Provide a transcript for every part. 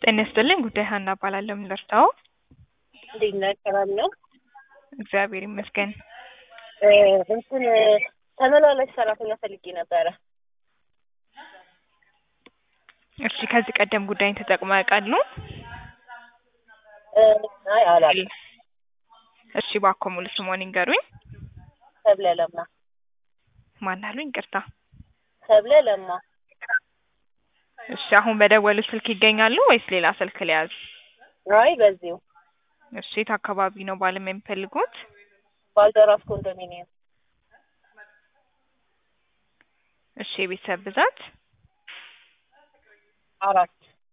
ጤና ይስጥልኝ ጉዳይ ሀና እባላለሁ። ምን ልርዳዎ? እንዴት ነህ? ሰላም ነው? እግዚአብሔር ይመስገን። እ እንትን ተመላላሽ ሰራተኛ ፈልጌ ነበረ። እሺ ከዚህ ቀደም ጉዳይን ተጠቅመው ያውቃሉ? እ አይ አላውቅም። እሺ እባክዎ ሙሉ ስምዎን ይንገሩኝ? ሰብለ ለማ። ማን አሉኝ? ይቅርታ። ሰብለ ለማ። እሺ አሁን በደወሉት ስልክ ይገኛሉ ወይስ ሌላ ስልክ ልያዝ? አይ በዚሁ እሺ የት አካባቢ ነው ባለሙያ የሚፈልጉት? ባልደራስ ኮንዶሚኒየም። እሺ የቤተሰብ ብዛት? አራት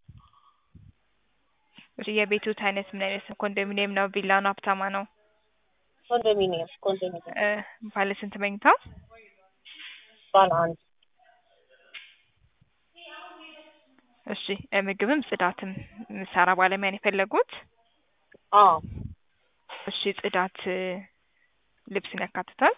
እሺ የቤቶት አይነት ምን አይነት ነው? ኮንዶሚኒየም ነው? ቪላ ነው? አፓርታማ ነው? ኮንዶሚኒየም ኮንዶሚኒየም እ ባለ ስንት መኝታ? ባለ አንድ እሺ እ ምግብም ጽዳትም የምትሰራ ባለሙያ ነው የፈለጉት? አዎ እሺ ጽዳት እ ልብስን ያካትታል?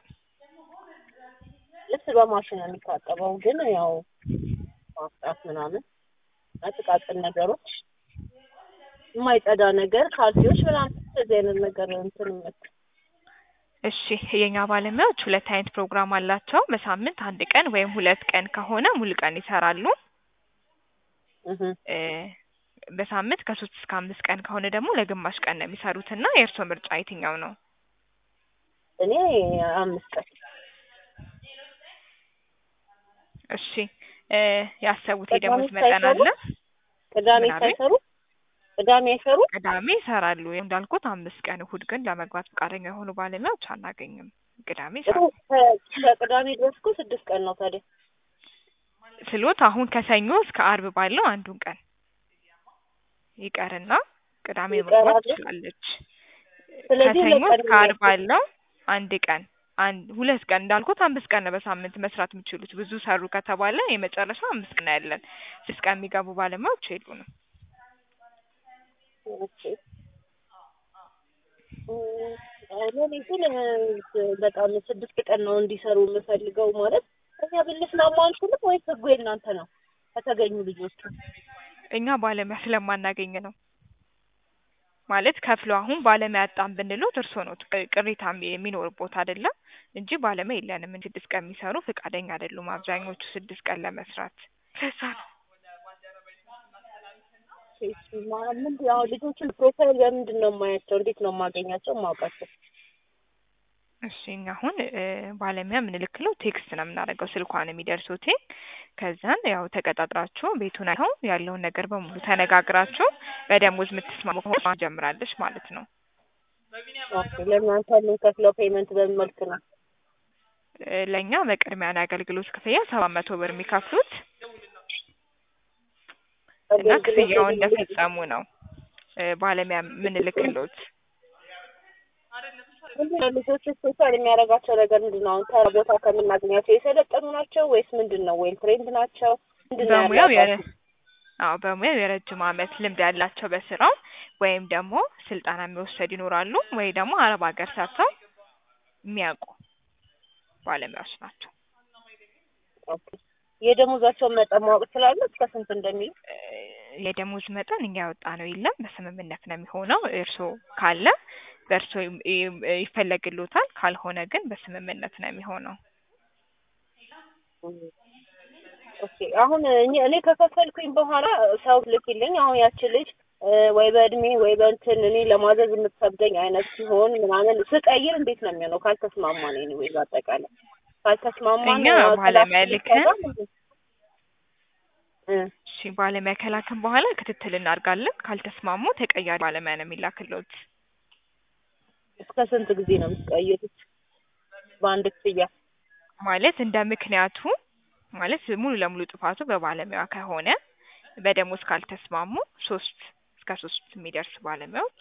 ልብስ በማሽን ነው የሚታጠበው፣ ግን ያው ማስጣት ምናምን እና ጥቃቅን ነገሮች የማይጸዳ ነገር ካልሲዎች ምናምን እንደዚህ አይነት ነገር እንትን መት እሺ የኛ ባለሙያዎች ሁለት አይነት ፕሮግራም አላቸው። በሳምንት አንድ ቀን ወይም ሁለት ቀን ከሆነ ሙሉ ቀን ይሰራሉ። እህ እ በሳምንት ከሶስት እስከ አምስት ቀን ከሆነ ደግሞ ለግማሽ ቀን ነው የሚሰሩት እና የእርስዎ ምርጫ የትኛው ነው? እኔ አምስት ቀን እሺ እ ያሰቡት ቅዳሜ የደሞዝ መጠን ሳይሰሩ? አለ? ቅዳሜ ምን አሉኝ? ሳይሰሩ ቅዳሜ አይሰሩ ቅዳሜ ይሰራሉ። እንዳልኩት አምስት ቀን እሁድ ግን ለመግባት ፈቃደኛ የሆኑ ባለሙያዎች አናገኝም። ቅዳሜ ይሰራሉ። ከቅዳሜ ድረስ እኮ ስድስት ቀን ነው ታዲያ ስሎት አሁን ከሰኞ እስከ አርብ ባለው አንዱን ቀን ይቀርና ቅዳሜ መግባት ይቀራል? ትችላለች። ስለዚህ ከሰኞ ሁለት ቀን እስከ አርብ ባለው አንድ ቀን አንድ ሁለት ቀን እንዳልኩት አምስት ቀን ነው በሳምንት መስራት የሚችሉት። ብዙ ሰሩ ከተባለ የመጨረሻ አምስት ቀን ያለን ስድስት ቀን የሚገቡ ባለሙያዎች የሉንም። ኦኬ እኔ ግን እ በጣም ስድስት ቀን ነው እንዲሰሩ የምፈልገው ማለት እኛ ብንስማማ አንችልም ወይስ ህጉ የእናንተ ነው? ከተገኙ ልጆቹ እኛ ባለሙያ ስለማናገኝ ነው ማለት ከፍሎ አሁን ባለሙያ አጣን ብንሎት እርስዎ ነው ቅሬታ የሚኖርቦት አይደለም እንጂ ባለሙያ የለንም። ስድስት ቀን የሚሰሩ ፈቃደኛ አይደሉም አብዛኞቹ ስድስት ቀን ለመስራት ለዛ ነው። ምንድን አሁን ልጆችን ፕሮፋይል በምንድን ነው የማያቸው? እንዴት ነው የማገኛቸው የማውቃቸው? እሺ እኛ አሁን እ ባለሙያ የምንልክለው ቴክስት ነው የምናደርገው ስልኳን የሚደርሱት ከዛን ያው ተቀጣጥራችሁ ቤቱን አይተው ያለውን ነገር በሙሉ ተነጋግራችሁ በደሞዝ የምትስማሙ ከሆነ ጀምራለች ማለት ነው። ኦኬ ለእናንተ የምንከፍለው ፔመንት በምን መልክ ነው? እ ለእኛ በቅድሚያ የአገልግሎት ክፍያ ሰባት መቶ ብር የሚከፍሉት እና ክፍያውን እንደፈጸሙ ነው እ ባለሙያ የምንልክሎት። ምንድን ነው ልጆች ስፔሻል የሚያደርጋቸው ነገር ምንድን ነው? አሁን ተራ ቦታ ከምናገኛቸው የሰለጠኑ ናቸው ወይስ ምንድን ነው? ዌል ትሬንድ ናቸው? ምንድን ነው በሙያው የረ ያላቸው? አዎ በሙያው የረጅም ዓመት ልምድ ያላቸው በስራው ወይም ደግሞ ስልጠና የሚወሰድ ይኖራሉ ወይ ደግሞ አረብ ሀገር ሰርተው የሚያውቁ ባለሙያዎች ናቸው። ኦኬ የደሞዛቸውን መጠን ማወቅ እችላለሁ? እስከ ስንት እንደሚሉ? እ የደሞዝ መጠን እኛ ያወጣ ነው የለም በስምምነት ነው የሚሆነው። እርስዎ ካለ በእርስዎ ይ- ይ- ይፈለግሎታል፣ ካልሆነ ግን በስምምነት ነው የሚሆነው። ኦኬ አሁን እኔ እኔ ከከፈልኩኝ በኋላ ሰው ልክልኝ አሁን ያቺ ልጅ እ ወይ በእድሜ ወይ በእንትን እኔ ለማዘዝ የምትከብደኝ አይነት ሲሆን ምናምን ስቀይር እንዴት ነው የሚሆነው? ካልተስማማን ኤኒዌይ በአጠቃላይ ካልተስማማን እኛ ያው ባለሙያ ክላስ ልከን ይሰራል እንዴ? እ እሺ ባለሙያ ከላክን በኋላ ክትትል እናድርጋለን። ካልተስማሙ ተቀያሪ ባለሙያ ነው የሚላክሎት። እስከ ስንት ጊዜ ነው የምትቀይሩት? በአንድ ክፍያ ማለት እንደ ምክንያቱ ማለት ሙሉ ለሙሉ ጥፋቱ በባለሙያ ከሆነ በደሞዝ ካልተስማሙ ሶስት እስከ ሶስት የሚደርስ ባለሙያዎች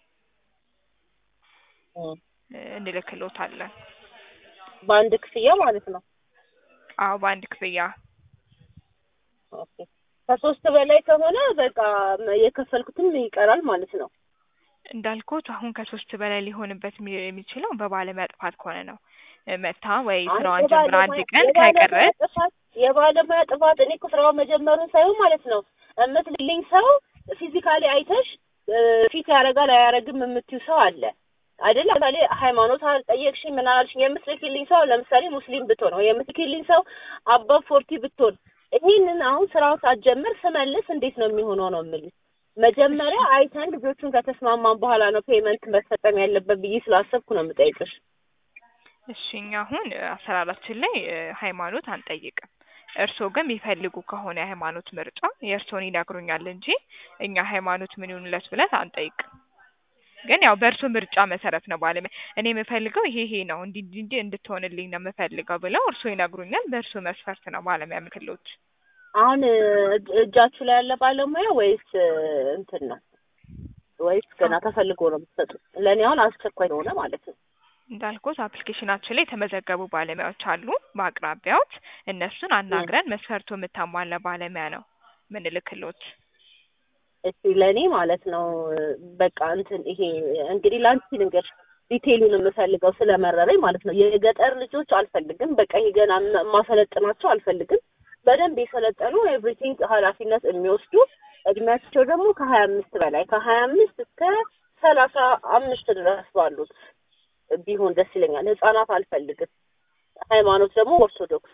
እ እ እንልክሎታለን። በአንድ ክፍያ ማለት ነው። አዎ በአንድ ክፍያ ኦኬ ከሶስት በላይ ከሆነ በቃ የከፈልኩትም ይቀራል ማለት ነው። እንዳልኩት አሁን ከሶስት በላይ ሊሆንበት የሚ- የሚችለው በባለሙያ ጥፋት ከሆነ ነው። መታ ወይ ስራዋን ጀምራ አንድ ቀን ከቀረች የባለሙያ ጥፋት እኔ እኮ ስራውን መጀመሩን ሳይሆን ማለት ነው የምትልልኝ ሰው ፊዚካሊ አይተሽ እ፣ ፊት ያደርጋል አያደርግም የምትዩ ሰው አለ አይደለ? ለምሳሌ ሃይማኖት አልጠየቅሽኝ ምን አላልሽኝ የምትልኪልኝ ሰው ለምሳሌ ሙስሊም ብትሆን ወይ የምትልኪልኝ ሰው አባ ፎርቲ ብትሆን ይህንን አሁን ስራውን ሳትጀምር ስመልስ እንዴት ነው የሚሆነው ነው የምልሽ። መጀመሪያ አይተን ልጆቹን ከተስማማን በኋላ ነው ፔመንት መፈጸም ያለበት ብዬ ስላሰብኩ ነው የምጠይቅሽ። እሺ እኛ አሁን እ፣ አሰራራችን ላይ እ፣ ሃይማኖት አንጠይቅም። እርስዎ ግን የሚፈልጉ ከሆነ የሃይማኖት ምርጫ የእርስዎን ይነግሩኛል እንጂ እኛ ሃይማኖት ምን ይሁንለት ብለን አንጠይቅም። ግን ያው በእርሶ ምርጫ መሰረት ነው ባለሙያ እኔ የምፈልገው ይሄ ይሄ ነው እንዲ እንዲ እንዲ እንድትሆንልኝ ነው የምፈልገው ብለው እርስዎ ይነግሩኛል። በእርሶ መስፈርት ነው ባለሙያ ምክሎች አሁን እ፣ እጅ- እጃችሁ ላይ ያለ ባለሙያ ወይስ እ፣ እንትን ነው ወይስ ገና ተፈልጎ ነው የምትሰጡት? ለእኔ አሁን አስቸኳይ ሆነ ማለት ነው። እንዳልኩት አፕሊኬሽናችን ላይ የተመዘገቡ ባለሙያዎች አሉ በአቅራቢያዎት። እነሱን አናግረን መስፈርቱ የምታሟላ ባለሙያ ነው ምንልክሎት። እሺ ለእኔ ማለት ነው እ፣ በቃ እንትን ይሄ እንግዲህ ለአንቺ ነገር ዲቴይሉን የምፈልገው ስለመረረኝ ማለት ነው። የገጠር ልጆች አልፈልግም። በቃ ይሄ ገና ማ- ማሰለጥናቸው አልፈልግም። በደንብ የሰለጠኑ ኤቭሪቲንግ ኃላፊነት የሚወስዱ እድሜያቸው ደግሞ ከሀያ አምስት በላይ ከሀያ አምስት እስከ ሰላሳ አምስት ድረስ ባሉት ቢሆን ደስ ይለኛል። ህጻናት አልፈልግም። ሃይማኖት ደግሞ ኦርቶዶክስ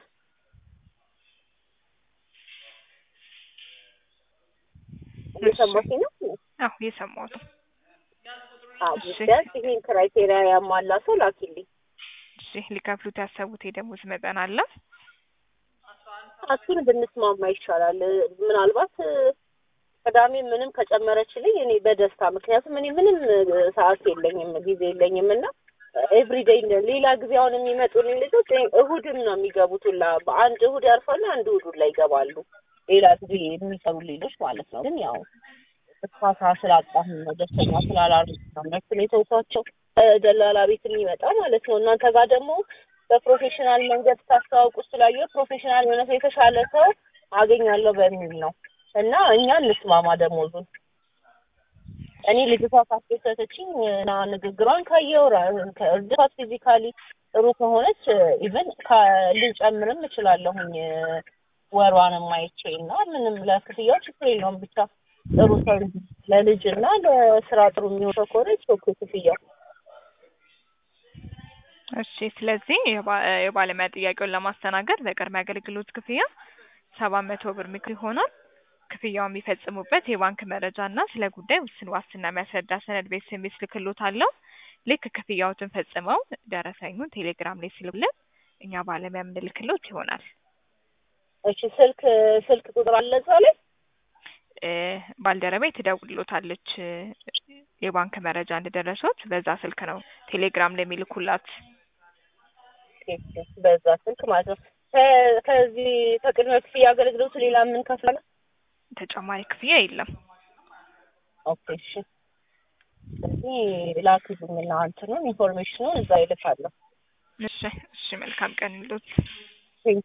እየሰማሽኝ ነው? አዎ የሰማሁት ነው። አዎ እሺ። ቢያንስ ይሄን ክራይቴሪያ ያሟላ ሰው ላኪልኝ። እሺ ሊከፍሉት ያሰቡት የደሞዝ መጠን አለ? እሱን ብንስማማ ይሻላል። ምናልባት እ፣ ቅዳሜ ምንም ከጨመረችልኝ እኔ በደስታ ምክንያቱም እኔ ምንም እ፣ ሰዓት የለኝም ጊዜ የለኝም እና ኤቭሪዴይ ሌላ ጊዜ አሁን የሚመጡልኝ ልጆች እ፣ እሁድም ነው የሚገቡት ሁላ በአንድ እሁድ ያርፋሉ፣ አንድ እሁድ ሁላ ይገባሉ። ሌላ ጊዜ የሚሰሩ ልጆች ማለት ነው። ግን ያው እርካታ ስላጣሁ ነው ደስተኛ ስላላሉ ነው እነሱን የተውኳቸው እ፣ ደላላ ቤት የሚመጣ ማለት ነው። እናንተ ጋር ደግሞ በፕሮፌሽናል መንገድ ታስተዋውቁ ስላየሁ ፕሮፌሽናል የሆነ ሰው የተሻለ ሰው አገኛለሁ በሚል ነው እና እኛ እንስማማ ደሞዙን። እኔ ልጅቷ ካስደሰተችኝ እና ንግግሯን ካየው እርድፋት ፊዚካሊ ጥሩ ከሆነች ኢቨን ልጨምርም እችላለሁኝ ወሯንም አይቼ እና ምንም ለክፍያው ችግር የለውም። ብቻ ጥሩ ሰው ለልጅ እና ለስራ ጥሩ የሚሆን ሰው ከሆነ ኦኬ ክፍያው እሺ ስለዚህ የባ- የባለሙያ ጥያቄውን ለማስተናገድ በቅድመ አገልግሎት ክፍያ ሰባት መቶ ብር ምክር ይሆናል። ክፍያው የሚፈጽሙበት የባንክ መረጃ እና ስለ ጉዳይ ውስን ዋስትና የሚያስረዳ ሰነድ ቤት ስሜት ልክሎታለሁ። ልክ ክፍያዎትን ፈጽመው ደረሰኙን ቴሌግራም ላይ ስልብልን እኛ ባለሙያ የምንልክሎት ይሆናል። እሺ ስልክ ስልክ ቁጥር አለ እዛ ላይ እ፣ ባልደረባዬ ትደውልሎታለች እ፣ የባንክ መረጃ እንደደረሱት በዛ ስልክ ነው ቴሌግራም ላይ የሚልኩላት። በዛ ስልክ ማለት ነው። ከ- ከዚህ ከቅድመ ክፍያ አገልግሎቱ ሌላ ምን ከፍላለ? ተጨማሪ ክፍያ የለም። ኦኬ እሺ። ስለዚህ ላክልኝና እንትኑን ኢንፎርሜሽኑን እዛ ይልካለሁ። እሺ እሺ፣ መልካም ቀን ይሉት።